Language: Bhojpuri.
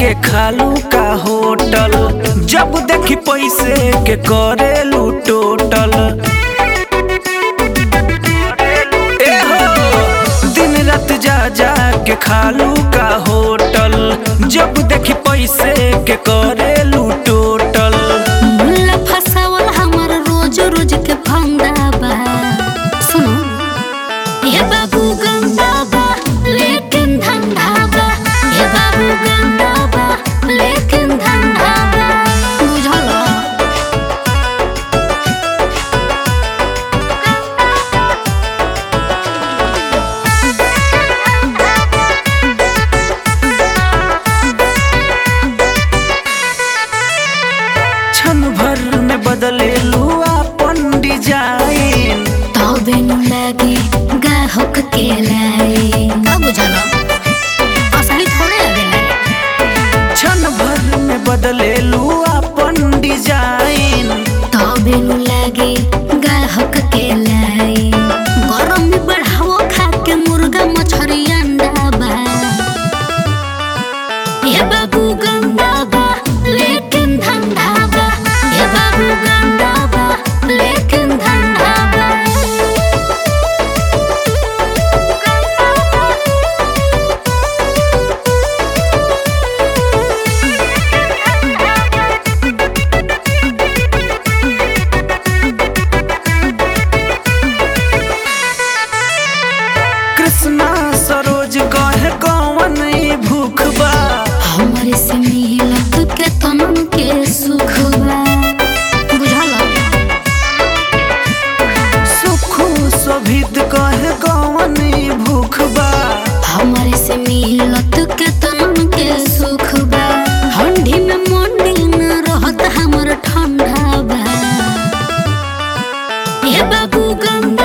के खालू का होटल जब देखी पैसे के करेलू टोटल ए हो दिन रात जा जा के खालू का होटल जब देखी पैसे के करेलू टोटल मुल्ला फसावल हमर रोज रोज के फंदा बा सुनो ये बाबू गंदा बा लेकिन धंधा बा ये बाबू गंदा बा लेकिन धंधा बा बुझल क्षण भर में बदलेलू अपन डिजाइन तबे नु लागे गाहक के लाई का बुझल असली थोड़े लगेला क्षण भर में बदलेलू अपन डिजाइन तबे नु लागे गाहक के लाई गरम में बढ़ावो खा के मुर्गा मछरी अंडा बा ये बाबू गंदा बा लेकिन धंधा बा ये बाबू गंदा बा लेकिन धंधा बा कृष्णा सरोज कहे कौन ई भूख बा हमारे से मिलत के तमन के सुख बा बुझल सुखू शोभित कहे कौन ई भूख बा हमारे से मिलत के तमन के सुख बा ठंडी में मंडी न रहत हमर ठंडा बा ये बाबू गंदा